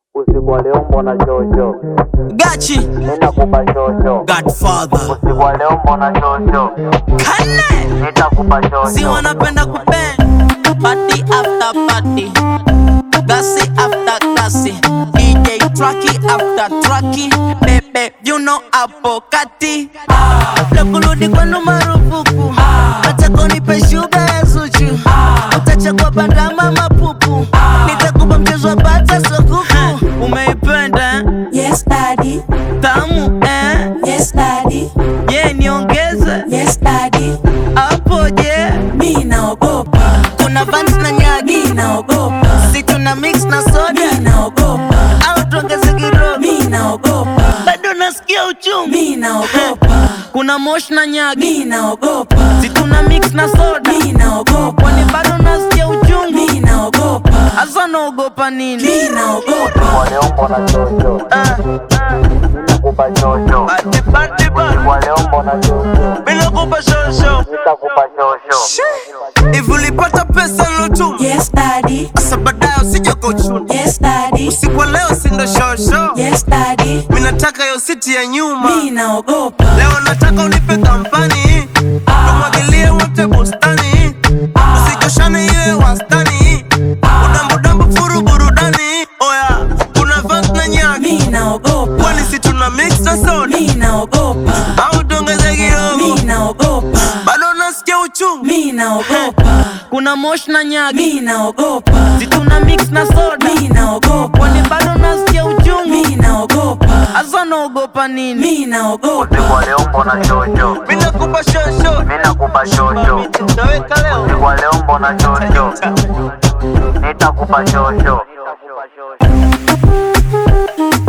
Usiku wa leo mbona shosho, Gachi nitakupa shosho. Godfather Usiku wa leo mbona shosho, Kane nitakupa Si shosho. wanapenda kupen Party after party Gasi after gasi DJ Tracky after Tracky Bebe you know hapo kati Kabla kurudi kwenu marufuku Nataka unipe shuga ya Zuchu Utachagua bandama mapupu Nitakupa mchezo wa bata sokuku Umeipenda eh? Yes, daddy. tamu eh? Yes, daddy. Ye niongeze Yes, daddy. hapo je Mi naogopa. Kuna Vans na nyagi Mi naogopa. si tuna mix na soda Mi naogopa. au tuongeze kidogo Mi naogopa. bado nasikia uchungu Mi naogopa. kuna mosh na nyagi Mi naogopa. si tuna mix na soda Mi naogopa. kwani bado nasikia uchungu Mi naogopa. hasa naogopa nini Mi naogopa. Usiku wa leo mbona shosho, Ah, nitakupa shosho. pati, pati, pati. Usiku wa leo mbona shosho, Bila kupa shosho nitakupa shosho. hivi ulipata pesa lotu Yes, daddy. sasa baadaye usije kuchuna Yes, daddy. siku leo sindo shosho Yes, daddy. mi nataka yo siti ya nyuma Mi naogopa. leo nataka unipe kampani tumwagilie wote bustani usichoshane iwe wastani udambudambu furu burudani oya kuna vans na nyaki Mi naogopa. kwani si tuna mix na soda Mi naogopa. au tuongeze Mi kidogo naogopa. bado nasikia uchungu Mi naogopa. kuna mosh na nyaki Mi naogopa. si tuna mix na soda Mi naogopa. kwani bado nasikia uchungu Mi naogopa. hasa naogopa nini Mi naogopa. Usiku wa leo mbona shosho, mi nakupa shosho nitakupa shosho. utaweka leo Usiku wa leo mbona shosho, nitakupa shosho.